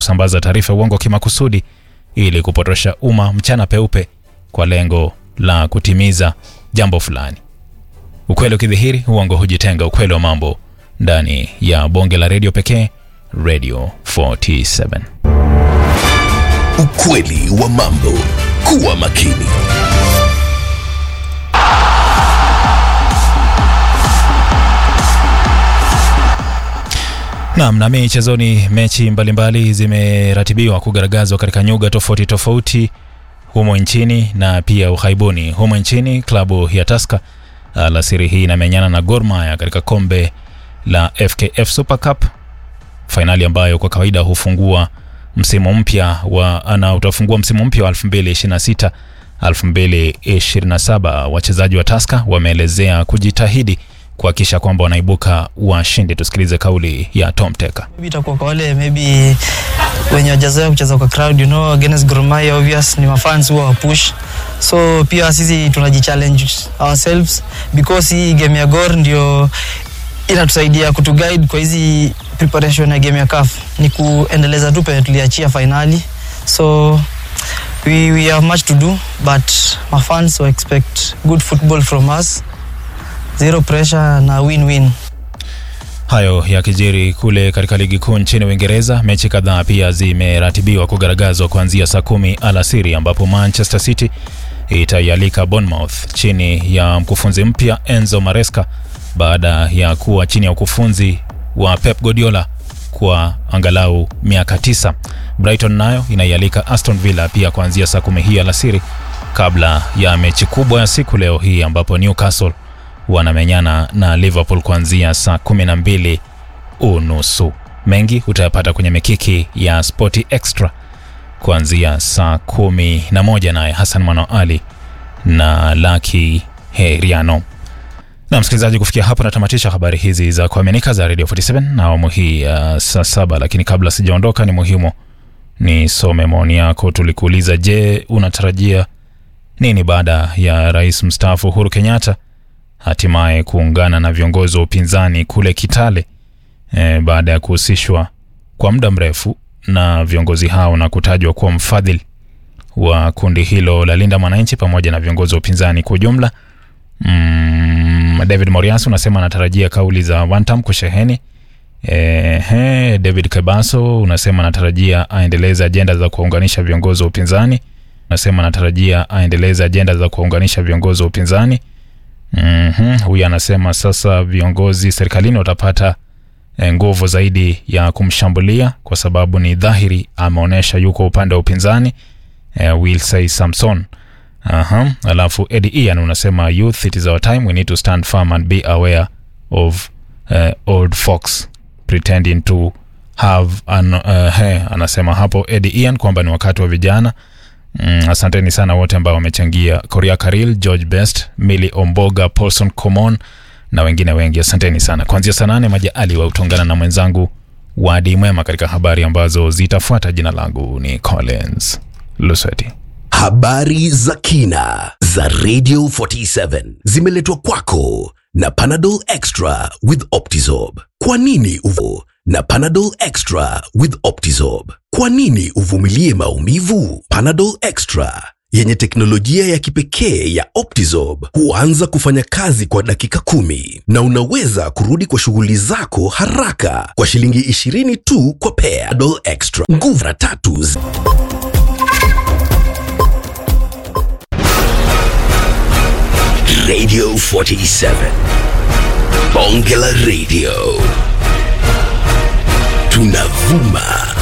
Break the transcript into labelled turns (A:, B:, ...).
A: kusambaza taarifa ya uongo kimakusudi ili kupotosha umma mchana peupe kwa lengo la kutimiza jambo fulani. Ukweli ukidhihiri, uongo hujitenga. Ukweli wa mambo ndani ya bonge la redio pekee, Radio 47.
B: Ukweli wa mambo. Kuwa makini.
A: Naam, na michezoni, mechi mbalimbali zimeratibiwa kugaragazwa katika nyuga tofauti tofauti humo nchini na pia ughaibuni. Humo nchini, klabu ya Tusker alasiri hii inamenyana na Gor Mahia katika kombe la FKF Super Cup, fainali ambayo kwa kawaida hufungua msimu mpya wa na utafungua msimu mpya wa 2026 2027. Wachezaji wa Tusker wameelezea kujitahidi kuhakikisha kwamba wanaibuka washindi. Tusikilize kauli ya Tom Teka.
C: Maybe itakuwa kwa wale maybe wenye wajazoea kucheza kwa crowd you know against Gor Mahia obvious ni mafans huwa wa push so pia sisi tunajichallenge ourselves because hii game ya Gor ndio inatusaidia kutuguide kwa hizi preparation ya game ya CAF ni kuendeleza tu penye tuliachia finali so we, we have much to do but my fans will expect good football from us zero pressure na win-win
A: Hayo yakijiri kule katika ligi kuu nchini Uingereza, mechi kadhaa pia zimeratibiwa kugaragazwa kuanzia saa kumi alasiri ambapo Manchester City itaialika Bournemouth chini ya mkufunzi mpya Enzo Maresca baada ya kuwa chini ya ukufunzi wa Pep Guardiola kwa angalau miaka tisa. Brighton nayo inaialika Aston Villa pia kuanzia saa kumi hii alasiri kabla ya mechi kubwa ya siku leo hii ambapo Newcastle wanamenyana na Liverpool kuanzia saa kumi na mbili unusu. Mengi utayapata kwenye mikiki ya Sporty Extra kuanzia saa kumi na moja naye Hassan Mano Ali na Laki Heriano. Na msikilizaji, kufikia hapo natamatisha habari hizi za kuaminika za Radio 47 na awamu hii ya saa saba, lakini kabla sijaondoka, ni muhimu nisome maoni yako. Tulikuuliza, je, unatarajia nini baada ya rais mstaafu Uhuru Kenyatta hatimaye kuungana na viongozi wa upinzani kule Kitale e, baada ya kuhusishwa kwa muda mrefu na viongozi hao na kutajwa kuwa mfadhili wa kundi hilo la Linda Mwananchi pamoja na viongozi wa upinzani kwa ujumla. Mm, David Morias unasema anatarajia kauli za Wantam kusheheni. Ehe, David Kebaso unasema anatarajia aendeleze ajenda za kuwaunganisha viongozi wa upinzani. Unasema anatarajia aendeleze ajenda za kuwaunganisha viongozi wa upinzani. Mhm, huyu anasema sasa viongozi serikalini watapata eh, nguvu zaidi ya kumshambulia kwa sababu ni dhahiri ameonyesha yuko upande wa upinzani. Eh, will say Samson. Aha. Alafu Eddie Ian unasema youth it is our time we need to stand firm and be aware of uh, old folks pretending to have an, uh, he, anasema hapo Eddie Ian kwamba ni wakati wa vijana. Mm, asanteni sana wote ambao wamechangia, Korea Karil, George Best, Milly Omboga, Paulson Komon na wengine wengi, asanteni sana. Kuanzia saa nane Majaali wa utaungana na mwenzangu Wadi Mwema katika habari ambazo zitafuata. Jina langu ni Collins Lusweti.
B: Habari za kina za Radio 47 zimeletwa kwako na Panadol Extra with Optizorb. Kwa nini uvo na Panadol Extra with Optizorb? Kwa nini uvumilie maumivu? Panadol Extra yenye teknolojia ya kipekee ya Optizorb huanza kufanya kazi kwa dakika kumi na unaweza kurudi kwa shughuli zako haraka kwa shilingi 20 tu kwa pea. Panadol Extra, nguvu mara tatu zi- Radio 47 Bonge la Radio tunavuma